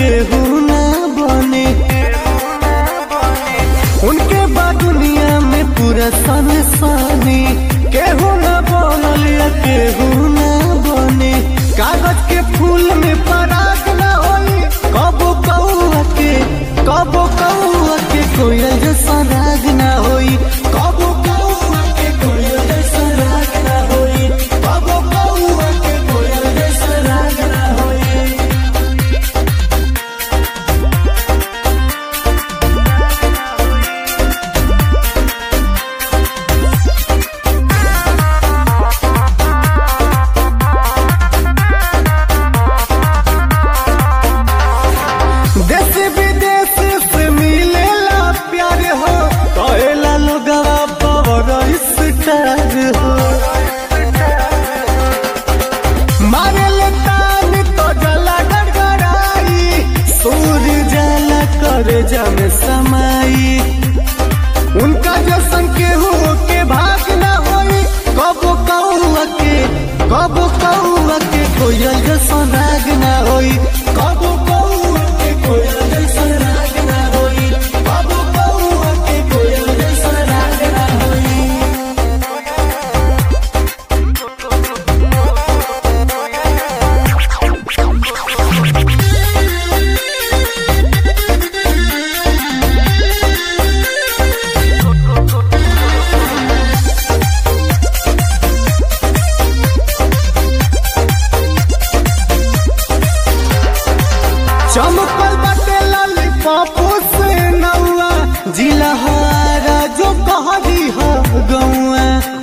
केहू ना बने उनके बाद दुनिया में पूरा संसानी केहू ना बनल या केहू ना बने कागज के फूल में पराग ना होई कबो कौआ के कबो कौआ के कोयल जैसा राग ना होई कबो कौआ के कोयल जैसा राग ना होई कबो कौआ के कोयल जैसा राग ना होई देश विदेश से मिलेला प्यार हो कहेला लोगवा पावर स्टार हो मारे ले तान तो जला गड़गड़ाई सूर्य जला कर जम समाई उनका जैसन केहू के भाग ना होई कबो कौआ के कबो कौआ के कोयल जैसन राग ना होई कबो कौआ के कोयल जैसन राग ना होई कबो कौआ के कोयल जैसन राग ना होई चमकल बाटे लॉलीपॉप से नौआ जिला हारा जो कहरी हो गौआ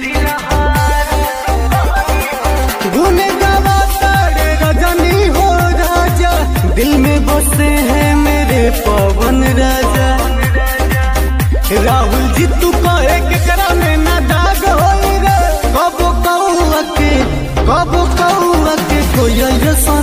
गुने गावा तारे रजनी हो राजा दिल में बसे हैं मेरे पवन राजा राहुल जी तू कहे केकरा में ना दाग होई रे कबो कौआ के कबो कौआ के कोयल जैसा